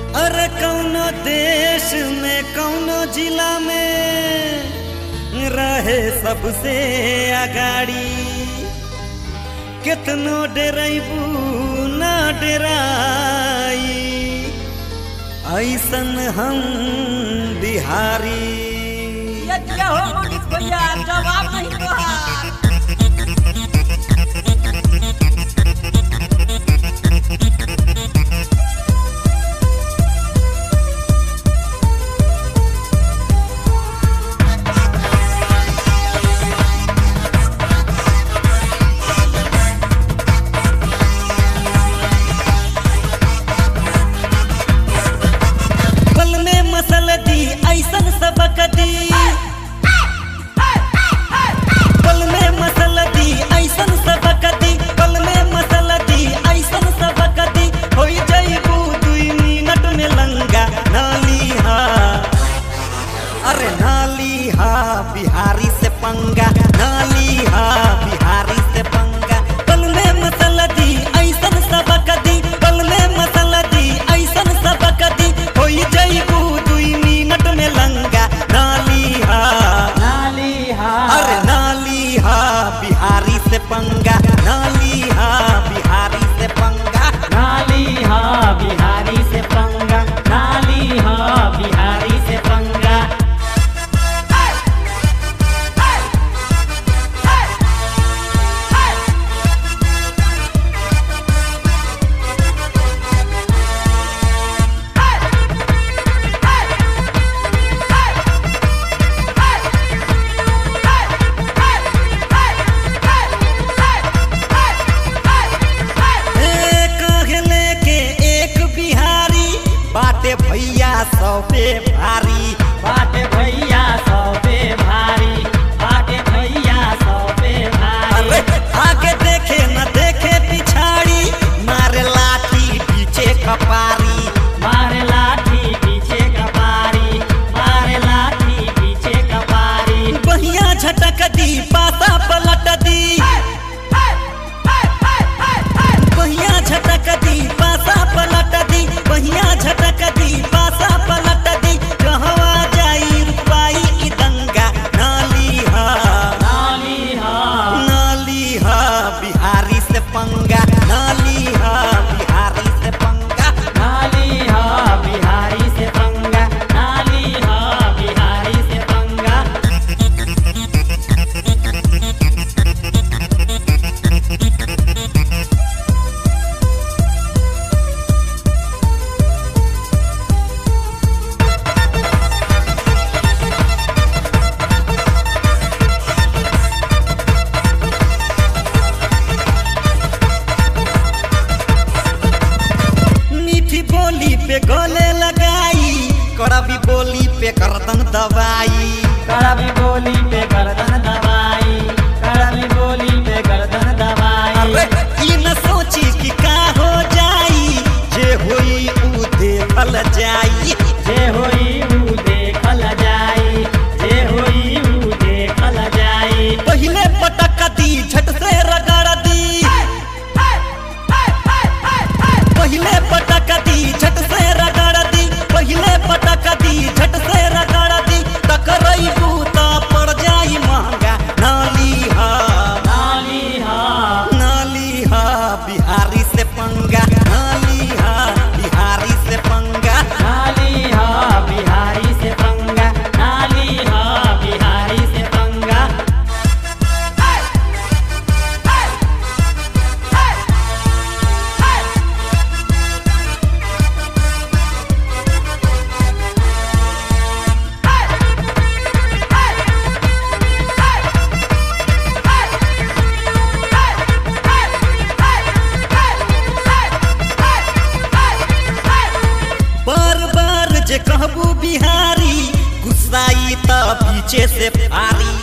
अरे कौनो देश में कौनो जिला में रहे सबसे अगाड़ी कितनो डेरबू ना डेराई ऐसन हम बिहारी ये क्या हो मनीष भैया जवाब नहीं तोहार पल में मसल दी ऐसन सबक दी पल में मसल दी ऐसन सबक दी पल में मसल दी ऐसन सबक दी होई जइबू दुई मिनट में लंगा नाली हा अरे नाली हा बिहारी से पंगा नाली हा बिहारी से पंगा पल में मसल दी ऐसन सबक दी पल में मसल दी ऐसन सबक दी होई जइबू दुई मिनट में लंगा नाली हा नाली हा अरे नाली हा बिहारी से पंगा नाली हा बिहारी से पंगा नाली हा बिहारी से पंगा नाली हा बिहारी से पंगा ए, कहले के एक बिहारी बाटे भैया सौ पे भारी बाटे भैया सौ पे भारी बाटे भैया सौ पे अरे भारी आगे देखे न देखे पिछाड़ी मारे लाठी पीछे कपारी मारे लाठी पीछे कपारी मारे लाठी पीछे कपारी बहिया झटक दी पासा पलट दी बहिया झटक दी पासा पलट दी बहिया झटक दी पासा पलट दी कहवा जाई रुपाई ई दंगा नाली हा नाली हा नाली हा बिहारी से पंगा नाली हा बिहारी से पंगा नाली हा बिहारी से पंगा नाली हा बिहारी से पंगा मीठी बोली पे गले लगाई कड़वी बोली पे करदन दवाई कड़वी बोली पे गर्दन दबाई कड़वी बोली पे गर्दन अरे दबाई ई न सोची कि का हो जाई जे होई ऊ देखल जाई जे होई ऊ देखल जाई जे होई ऊ देखल जाई पहिले पटक दी झट से रगड़ दी पहिले पटक दी झट से रगड़ दी पहिले पटक दी झट से रगड़ दी टकरई बूता पड़ जाई महंगा नाली हा नाली हा नाली हा बिहारी से पंगा नाली हा बिहारी से पंगा नाली हा बिहारी से पंगा नाली हा बिहारी से पंगा बार बार जे कहबू बिहारी गुस्साई त पीछे से फारी